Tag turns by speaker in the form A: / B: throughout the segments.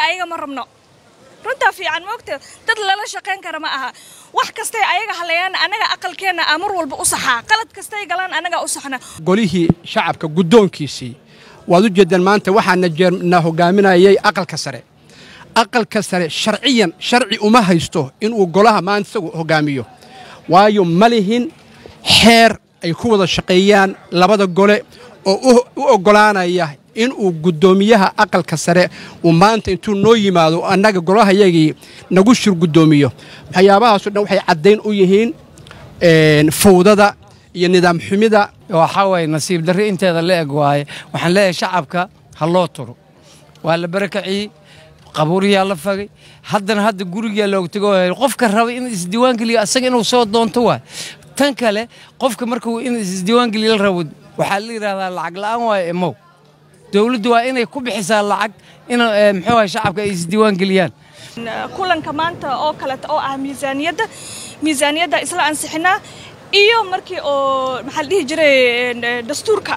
A: ayaga ma rabno runtaa fiican moogta dad lala shaqayn kara ma aha wax kastay ayaga halayaan annaga aqalkeenna aa mar walba u saxaa qalad kastay galaan annagaa u saxna
B: golihii shacabka guddoonkiisii waad u jeedeen maanta waxaana jeerna hogaaminayay aqalka sare aqalka sare sharciyan sharci uma haysto inuu golaha maanta isagu hogaamiyo waayo ma lihin xeer ay ku wada shaqeeyaan labada gole oo u oggolaanaya inuu guddoomiyaha aqalka sare uu maanta intuu noo yimaado annaga golahayagii nagu shir guddoomiyo waxyaabahaasoo dhan waxay caddayn u yihiin fawdada iyo nidaam xumida
C: waxaa waye nasiib darri inteeda la eg waaye waxaan leeyahay shacabka ha loo turo waa la barakaciyey qabuuriyaa la fagay haddana hadda gurigaa looga tego qofka raba in isdiiwaangeliyo asaga inuu soo doonto waay tan kale qofka markuu in isdiiwaangeliyo la rabo waxaa la yidhahdaa lacag la'aan waaye emow dowladdu waa inay ku bixisaa lacag in muxuu ahay shacabka ay isdiiwaangeliyaan
A: kulanka maanta oo kaleta oo ah miisaaniyadda miisaaniyadda isla ansixinaa iyo markii oo maxaa la dhihi jiray dastuurka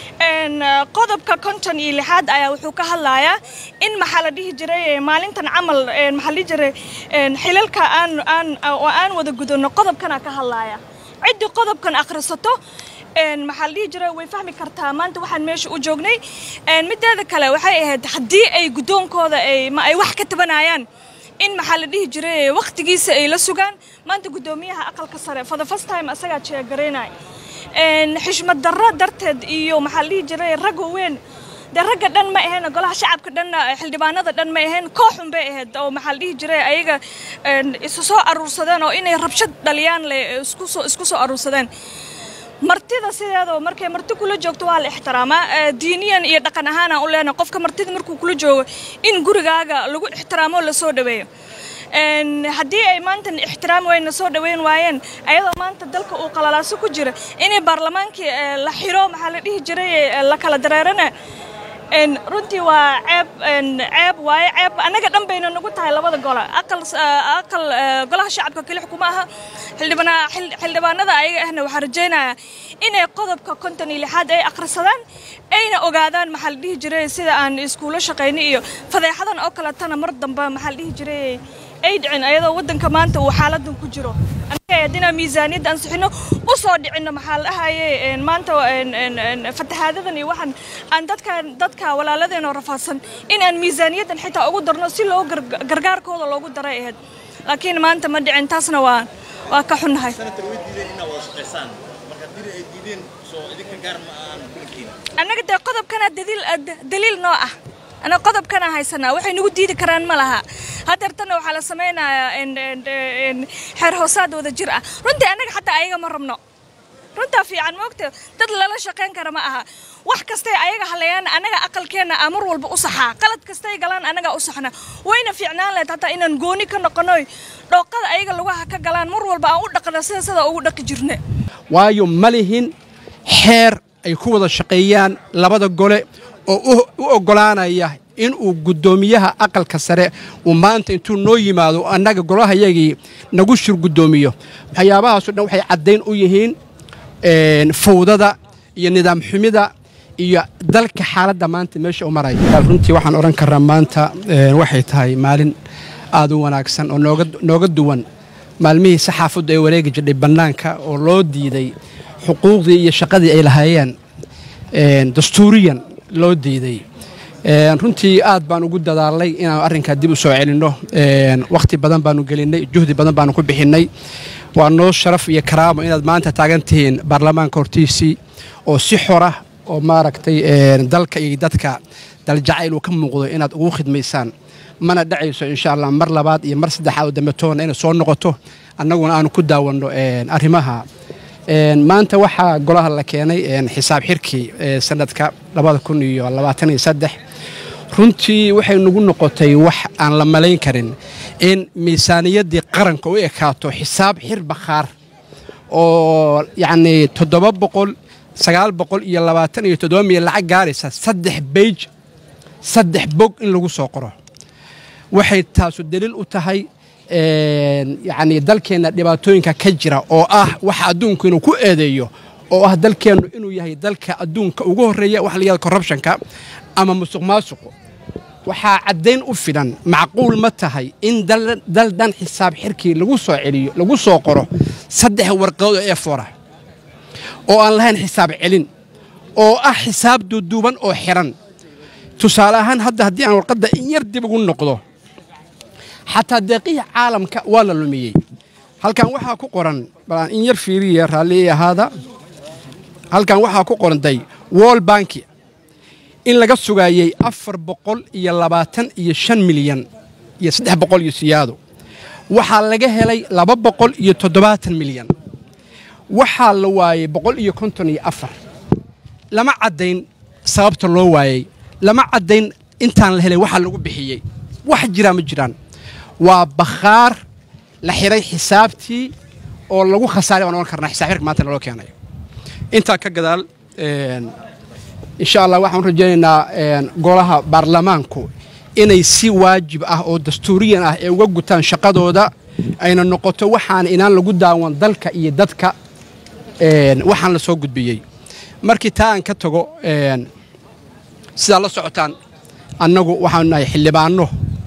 A: qodobka konton iyo lixaad ayaa wuxuu ka hadlayaa in maxaa la dhihi jiray maalintan camal maxaa la dhihi jiray xilalka aan aan oo aan wada gudano qodobkana ka hadlaya ciddii qodobkan akhrisato maxaa la dhihi jiray way fahmi kartaa maanta waxaan meesha u joognay mideeda kale waxay ahayd haddii ay guddoonkooda ay ma ay wax ka tabanayaan in maxaa la dhihi jiray wakhtigiisa ay la sugaan maanta guddoomiyaha aqalka sare for the first time asagaa jeegaraynay xishmad darro darteed iyo maxaa la dhihi jiray rag weyn dee ragga dhan ma ahayn golaha shacabka dhan xildhibaanada dhan ma ahayn kooxun bay ahayd oo maxaa la dhihi jiray ayaga isu soo aruursadeen oo inay rabshad dhaliyaan le isku soo isku soo aruursadeen martida sideedoo markay marti kula joogto waa la ixtiraamaa diiniyan iyo dhaqan ahaanaan u leenahay qofka martida markuu kula joogo in gurigaaga lagu ixtiraamo lasoo dhaweeyo haddii ay maantan ixtiraam weyna soo dhaweyn waayeen ayadoo maanta dalka uu qalalaaso ku jira inay baarlamaankii la xiro maxaa la dhihi jiray la kala dareerana runtii waa ceeb ceeb waaye ceeb annaga dhan bayna nagu tahay labada gole aqal aqal golaha shacabka keli xukuma aha xildhibana xildhibaanada ayaga ahna waxaa rajaynayaa inay qodobka konton iyo lixaad ay akhrisadaan ayna ogaadaan maxaa la dhihi jiray sida aan iskuulo shaqayni iyo fadeexadan oo kaletana mar dambe maxaa la dhihi jiray ay dhicin ayadoo waddanka maanta uu xaaladan ku jiro annaga haddinaa miisaaniyadda ansixino u soo dhicinno maxaa la dhahaye maanta fatahaadadan iyo waxaan aan dadkan dadka walaaladeenoo rafaadsan in aan miisaaniyaddan xitaa ugu darno si loo gargaarkooda loogu daray ahayd laakiin maanta ma dhicin taasna waa waa ka xunnahay annaga dee qodobkana daliil noo ah ana qodobkana haysanaa waxay nagu diidi karaan ma laha hadeertana waxaa la samaynayaa xeer hoosaad wada jir ah runtii annaga xataa ayaga ma rabno runtaa fiican moogta dad lala shaqayn kara ma aha wax kastay ayaga halayaan annaga aqalkeenna aa mar walba u saxaa qalad kastay galaan annagaa u saxna wayna fiicnaan lahayd hataa inaan gooni ka noqonoy dhooqada ayaga lugaha ka galaan mar walba aan u dhaqna sida sida ugu dhaqi jirne
B: waayo ma lihin xeer ay ku wada shaqeeyaan labada gole oo u oggolaanaya inuu guddoomiyaha aqalka sare uu maanta intuu noo yimaado annaga golahayagii nagu shir guddoomiyo waxyaabahaasoo dhan waxay caddayn u yihiin fawdada iyo nidaam xumida iyo dalka xaaladda maanta meesha u maraya runtii waxaan odhan karraa maanta waxay tahay maalin aad u wanaagsan oo nooga duwan maalmihii saxaafaddu ay wareegi jirdhay bannaanka oo loo diiday xuquuqdii iyo shaqadii ay lahaayeen dastuuriyan loo diiday runtii aad baan ugu dadaalnay inaan arrinkaa dib u soo celinno wakhti badan baanu gelinnay juhdi badan baanu ku bixinnay waa noo sharaf iyo karaamo inaad maanta taagan tihiin baarlamaanka hortiisii oo si xora oo maaragtay dalka iyo dadka daljacayl uu ka muuqdo inaad ugu khidmaysaan mana dhacayso insha allah mar labaad iyo mar saddexaad oo dambe toonna inay soo noqoto annaguna aanu ku daawanno arrimaha maanta waxaa golaha la keenay xisaab xirkii sanadka labada kun iyo labaatan iyo saddex runtii waxay nagu noqotay wax aan la malayn karin in miisaaniyaddii qaranka u ekaato xisaab xir bakhaar oo yacnii toddoba boqol sagaal boqol iyo labaatan iyo toddoba milyan lacag gaaraysa saddex beyj saddex bog in lagu soo qoro waxay taasu daliil u tahay yacnii dalkeenna dhibaatooyinka ka jira oo ah waxa adduunku inuu ku eedeeyo oo ah dalkeennu inuu yahay dalka adduunka ugu horreeya waxa la yihahda corruptionka ama musuq maasuqu waxaa caddayn u filan macquul ma tahay in dal dhan xisaab xirkii lagu soo celiyo lagu soo qoro saddex warqadood oo efora oo aan lahayn xisaab celin oo ah xisaab duuduuban oo xiran tusaale ahaan hadda haddii aan warqadda in yar dib ugu noqdo xataa deeqihii caalamka waa la lumiyey halkan waxaa ku qoran balaan in yar fiiriya raalli ahaada halkan waxaa ku qoran day wol banki in laga sugaayey afar boqol iyo labaatan iyo shan milyan iyo saddex boqol iyo siyaado waxaa laga helay laba boqol iyo toddobaatan milyan waxaa la waayey boqol iyo konton iyo afar lama caddayn sababta loo waayey lama caddayn intaan la helay waxaa lagu bixiyey wax jiraa ma jiraan waa bakhaar la xiray xisaabtii oo lagu khasaaray baan ohan karnaa xisaab xirka maanta naloo keenay intaa ka gadaal insha allah waxaan rajaynaynaa golaha baarlamaanku inay si waajib ah oo dastuuriyan ah ee uga gutaan shaqadooda ayna noqoto waxaan inaan lagu daawan dalka iyo dadka waxaan la soo gudbiyey markii taa aan ka tago sidaa la socotaan annagu waxaanu nahay xildhibaanno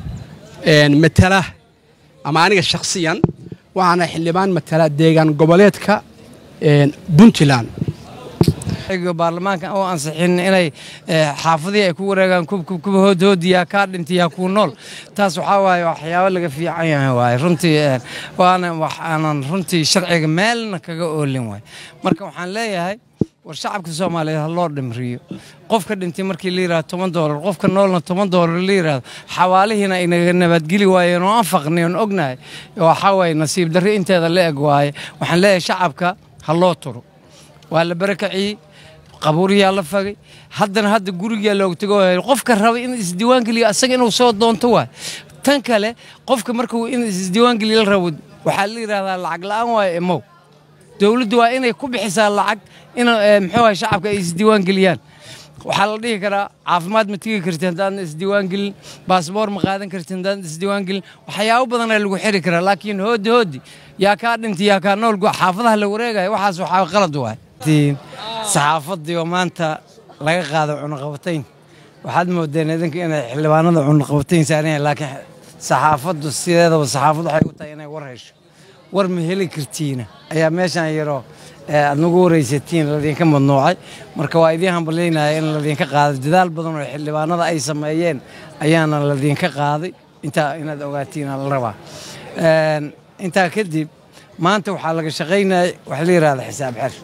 B: matala ama aniga shakhsiyan waxaan nahay xildhibaan matala deegaan goboleedka puntland
C: baarlamaanka oo ansixin inay xaafadihii ay ku wareegaan kubkuba hoodhoodiyaa kaa dhintiyaa kuu nool taas waxaa waaye waxyaabo laga fiican yahay waaye runtii waana waxaanan runtii sharciga meelna kaga oolin waay marka waxaan leeyahay war shacabka soomaaliyeed ha loo dhimriyo qofka dhintay markii la yidhahdo toban doolar qofka noolna toban doolar la yidhahdo xawaalihiina ay naga nabadgeli waayeen oo aan faqnay oon ognahay waxaa waaye nasiib darri inteeda la eg waaye waxaan leeyahay shacabka ha loo turo waa la barakaciyey qabuuriyaa la fagay haddana hadda gurigaa looga tego qofka raba in isdiiwaangeliyo asaga inuu soo doonto waay tan kale qofka markuu in isdiiwaangeliyo la rabo waxaa la yidhahdaa lacag la'aan waayo emow dowladdu waa inay ku bixisaa lacag in muxuu ahay shacabka ay isdiiwaangeliyaan waxaa la dhihi karaa caafimaad ma tegi karti haddaan isdiiwaangelin baasboor ma qaadan karti haddaan isdiiwaangelin waxyaabo badanaa lagu xiri karaa laakiin hoodi hoodi yaa kaa dhintay yaa kaa nool xaafadaha la wareegaya waxaas waxaa qalad waay saxaafadii oo maanta laga qaado cunaqabatayn waxaad moodeen idinka inay xildhibaanada cunaqabatayn saaran laakiin saxaafaddu sideedaba saxaafaddu waxay u tahay inay war hesho war ma heli kartiina ayaa meeshaan yaroo aad nagu waraysatiin ladinka madnuucay marka waa idiin hambalyaynaya in ladinka qaaday dadaal badan oo xildhibaanada ay sameeyeen ayaana ladinka qaaday intaa inaad ogaatiin la rabaa intaa kadib maanta waxaa laga shaqaynaya waxa la yidhahda xisaab xer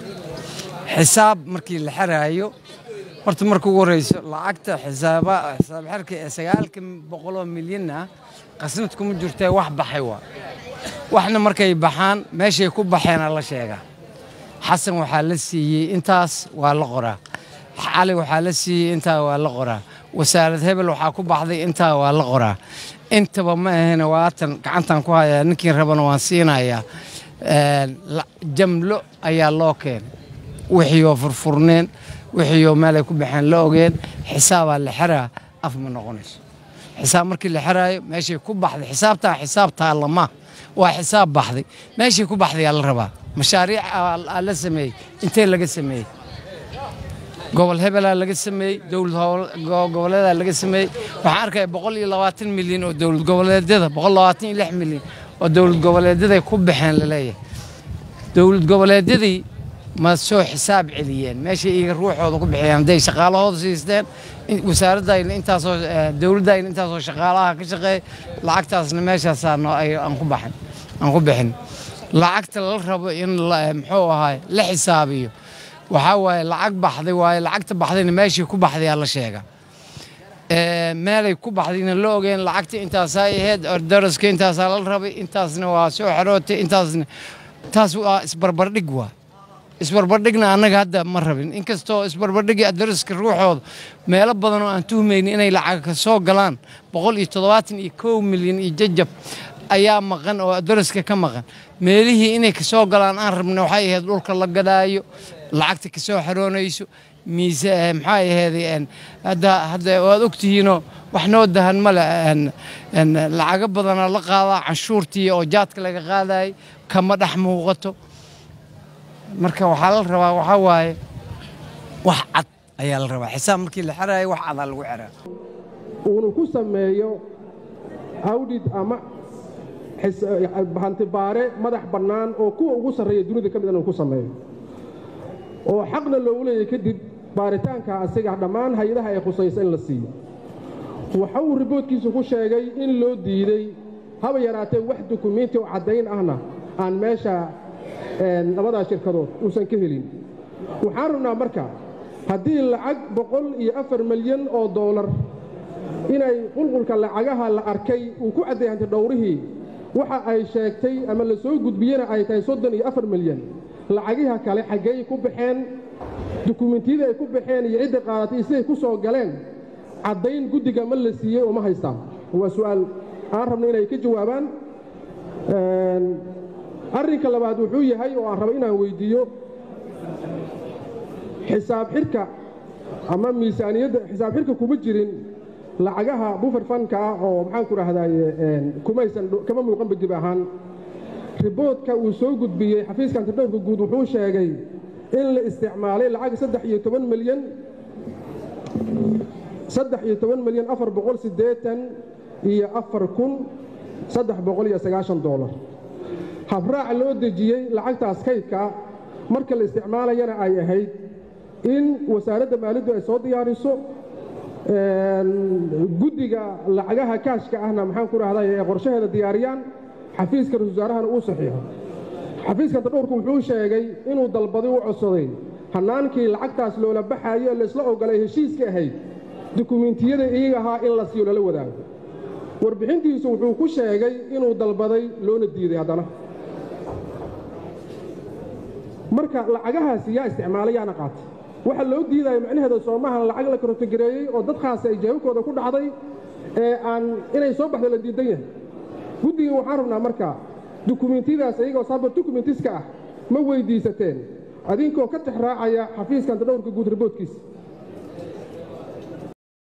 C: xisaab markii la xeraayo horta marka ugu horeyso lacagta xisaab xerka ee sagaalka boqoloo milyan ah qasnad kuma jirtee wax baxay waa waxna markay baxaan meeshay ku baxeena la sheegaa xasan waxaa la siiyey intaas waa la qoraa cali waxaa la siiyey intaa waa la qoraa wasaarad hebel waxaa ku baxday intaa waa la qoraa intaba ma ahayna waatan gacantan ku hayaa ninkii rabana waan siinayaa jamlo ayaa loo keenay wixiioo furfurneen wixiioo meelay ku baxeen la ogeen xisaabaa la xeraa af ma noqonayso xisaab markii la xeraayo meeshay ku baxday xisaabtaa xisaab taallama waa xisaab baxday meeshay ku baxdayaa la rabaa mashaariic aa la sameeyey intee laga sameeyey gobol hebelaa laga sameeyey dowlad goboleedaa laga sameeyey waxaan arkaya boqol iyo labaatan milyan oo dowlad goboleedyada boqol labaatan iyo lix milyan oo dowlad goboleedyaday ku baxeen laleeyahay dowlad goboleedyadii ma soo xisaab celiyeen meeshay iyaga ruuxooda ku bixiyeen hadday shaqaalahooda siisteen wasaaradayna intaasoo dowladdayna intaasoo shaqaalaha ka shaqeeya lacagtaasna meeshaasaa aan ku baxin aan ku bixin lacagta la rabo in muxuu ahaay la xisaabiyo waxaa waaye lacag baxday waaye lacagta baxdayna meeshii ku baxdayaa la sheega meelay ku baxdayna la ogeen lacagta intaasaa ahayd daraska intaasaa la rabay intaasna waa soo xerootay intaasna taas waa isbarbardhig waa isbarbardhigna annaga hadda ma rabin inkastoo isbarbardhigi daraska ruuxooda meelo badan oo aan tuhmaynin inay lacag ka soo galaan boqol iyo toddobaatan iyo kow milyan iyo jajab ayaa maqan oo daraska ka maqan meelihii inay ka soo galaan aan rabna waxay ahayd dhulka la gadaayo lacagta ka soo xaroonayso miise maxay ahayd hadda hadda waad ogtihiinoo wax noo dahan male lacago badanaa la qaadaa canshuurtii oo jaadka laga qaadayay kama dhex muuqato marka waxaa la rabaa waxaa waaye wax cad ayaa la rabaa xisaab markii la xeraayo wax cadaa lagu xeraa
D: uunu ku sameeyo awdhid ama hantibaare madax bannaan oo kuwa ugu sarreeya dunida ka mid inuu ku sameeyo oo xaqna loogu leeyahay kadib baaritaanka asiga dhammaan hay-adaha ay khusaysa in la siiyo waxa uu riboodkiisu ku sheegay in loo diiday haba yaraatee wax dukumiinti oo caddayn ahna aan meesha labadaa shirkadood uusan ka helin waxaan rabnaa marka haddii lacag boqol iyo afar milyan oo doolar inay qulqulka lacagaha la arkay uu ku cadday hanti dhowrihii waxa ay sheegtay ama la soo gudbiyena ay tahay soddon iyo afar milyan lacagiha kale xaggey ku baxeen dukumentiyadii ay ku baxeen iyo cidda qaadatay siday ku soo galeen caddayn guddiga ma la siiyey oo ma haystaan waa su'aal aan rabno inay ka jawaabaan arrinka labaad wuxuu yahay oo aan rabo inaan weyddiiyo xisaab xidhka ama miisaaniyadda xisaab xidhka kuma jirin lacagaha bufer fanka ah oo maxaanku dhahdaye kumaysan kama muuqanba dib ahaan riboodka uu soo gudbiyey xafiiska antidhowrka guud wuxuu sheegay in la isticmaalay lacag saddex iyo toban milyan saddex iyo toban milyan afar boqol siddeetan iyo afar kun saddex boqol iyo sagaashan doolar habraac loo dejiyey lacagtaas kaydka marka la isticmaalayana ay ahayd in wasaaradda maaliyaddu ay soo diyaariso guddiga lacagaha kaashka ahna maxaan ku rahday ee qorshaheeda diyaariyaan xafiiska ra-isul wasaarahana uu saxiixo xafiiska antadhowrku wuxuu sheegay inuu dalbaday u codsaday hannaankii lacagtaas loola baxaayo ee laysla ogolay heshiiska ahayd dukumiintiyada iyaga ahaa in la siiyo lala wadaago warbixintiisu wuxuu ku sheegay inuu dalbaday loona diiday haddana marka lacagahaasi yaa isticmaalay yaana qaatay waxa loo diidaya macnaheeda soomahan lacag la karotogareeyey oo dadkaasi ay jeebabkooda ku dhacday ee aan inay soo baxdo la diidan yahay guddiga waxaan rabnaa marka dukumiintiyadaas iyagoo sabar dukumentiska ah ma weyddiisateen adinkoo ka tix raacaya xafiiska antadhowrka guud riboodkiisa